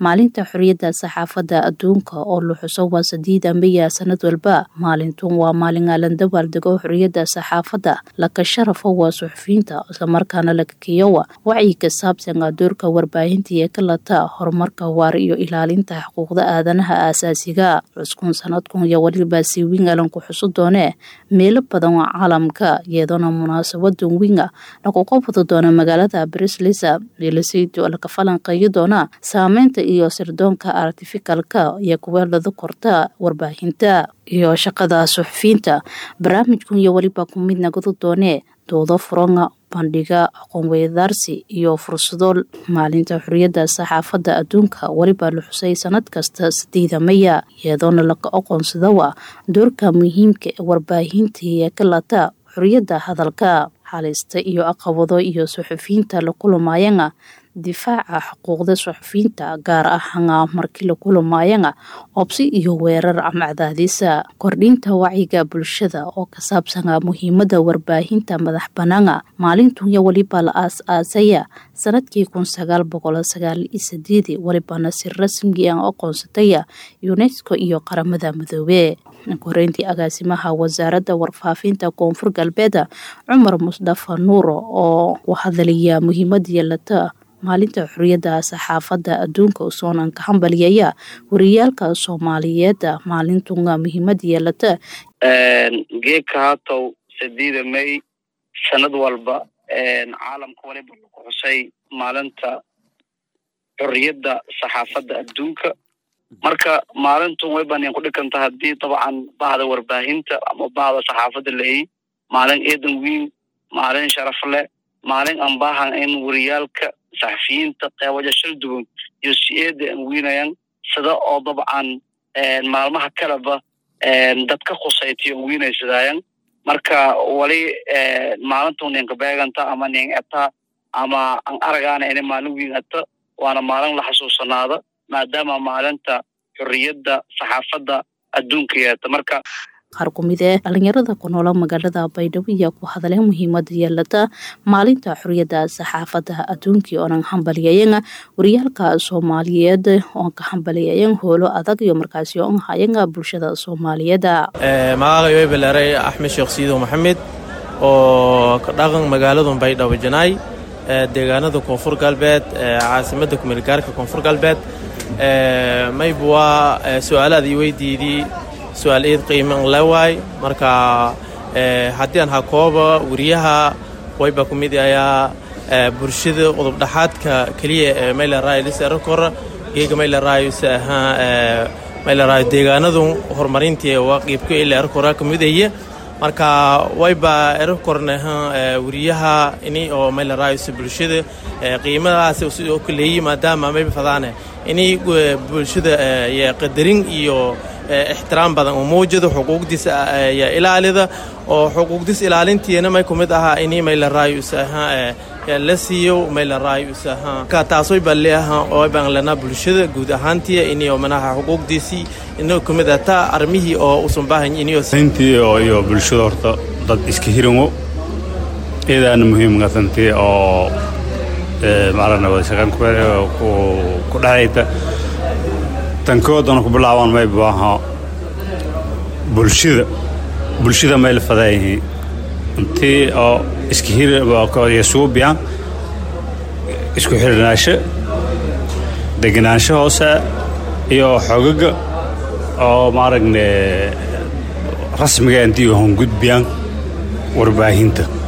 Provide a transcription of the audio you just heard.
maalinta xorriyadda saxaafadda adduunka oo la xuso waa sadiida meya sanad walba maalintun waa maalin aalan dabaaldego xorriyadda saxaafadda laka sharafo waa suxufiyiinta islamarkaana laka keeyowa wacyi ka saabsan doorka warbaahinta ee ka lata horumarka waar iyo ilaalinta xuquuqda aadanaha aasaasiga cuskun sanadkun iyo weliba si wingalan ku xuso doonee meelo badan oo caalamka iyadoona munaasabadan winga lagu qabwada doona magaalada brislisa meelasaydo laka falanqeeyo doona saameynta iyo sirdoonka artificalka iyo kuweelada korta warbaahinta iyo shaqada suxufiyiinta barnaamijkun iyo weliba ku mid nagadu doonee doodo furanga bandhiga aqoon weydaarsi iyo fursado maalinta xorriyadda saxaafadda adduunka weliba la xusay sanad kasta sideeda maya iyadoona laga aqoonsadawa doorka muhiimka ee warbaahinta ee ka lata xorriyadda hadalka halista iyo aqabado iyo suxufiyiinta la kulamaayana difaaca xuquuqda suxufiyiinta gaar ahaana markii la kulamaayana obsi iyo weerar ama cadaadisa kordhinta wacyiga bulshada oo ka saabsana muhiimada warbaahinta madax banaana maalintunya weliba la aas-aasaya sanadkii kun sagaal boqol sagaal iyo sideedi welibana si rasmi aan aqoonsataya unesco iyo qaramada midoobe koreyntii agaasimaha wasaaradda warfaafinta koonfur galbeeda cumar musdafa nuuro oo u hadalaya muhiimada yeelata maalinta xorriyadda saxaafadda adduunka usoonan ka hambaliyaya wariyaalka soomaaliyeed maalintunga muhiimad yeelata geedka haatow sadiida may sanad walba caalamka waliba lagu xusay maalinta xorriyadda saxaafadda adduunka marka maalintun way banan ku dhikanta haddii dabcan bahda warbaahinta ama bahda saxaafadda lahi maalin eedan wiin maalin sharaf leh maalin aan baahan in wariyaalka saxafiyiinta qeebaja shal duwan iyo si-eeda aan wiinayan sida oo dabcan maalmaha kaleba dadka khusaytiyo an wiinaysadaayan marka wali maalintu ninka beeganta ama nin eta ama an aragaana ina maalin wiin eta waana maalin la xasuusanaada maadaama maalinta xorriyadda saxaafadda adduunka yeeta marka qaar ku mid ee dhalinyarada ku noola magaalada baydhabo ayaa ku hadleen muhiimada yeelata maalinta xorriyadda saxaafadda adduunkii oonan hambaliyayana wariyaalka soomaaliyeed oon ka hambaliyayan hoolo adag iyo markaasi oon hayanga bulshada soomaaliyeed magacay way baleeray axmed sheekh siidow maxamed oo ka dhaqan magaaladu baydhabo janaay deegaanada koonfur galbeed caasimada kumeelgaarka koonfur galbeed mayba waa su-aalaad ii weydiidii su-aal eed qiiman la waay marka haddii aan hakooba wariyaha wayba ku mid ayaa bulshada qodobdhaxaadka keliya ee maylaraayo liserakora geega maylaraayo si ahaa maylaraayo deegaanadu horumarintii waa qiibka ilarakora ka midaya marka wayba erakornaha wariyaha ini oo maylaraayo si bulshada qiimadaas sidoo kaleeyi maadaama mayba fadaane ini bulshada qadarin iyo ixtiraam badan oo muujada xuquuqdiisa yaa ilaalida oo xuquuqdiis ilaalintiina may ku mid ahaa ini maylaraayo isaha la siiyo maylaraayo isaha ka taasoy balle aha oo baan lana bulshada guud ahaantii ini oo manaha xuquuqdiisii inoo ku mid ata armihii oo usan baahan inio intii oo iyo bulshada horta dad iska hirango iidaana muhiim gatantii oo macalana wada shaqayn ku dhexayta tankoodana ku bilaabaan may baaha bulshada bulshada may la fadaayihiin intii oo iska hirsuubiyaan isku xirnaansho degenaansho hoose iyo xogaga oo maaragne rasmiga intii hongudbiyaan warbaahinta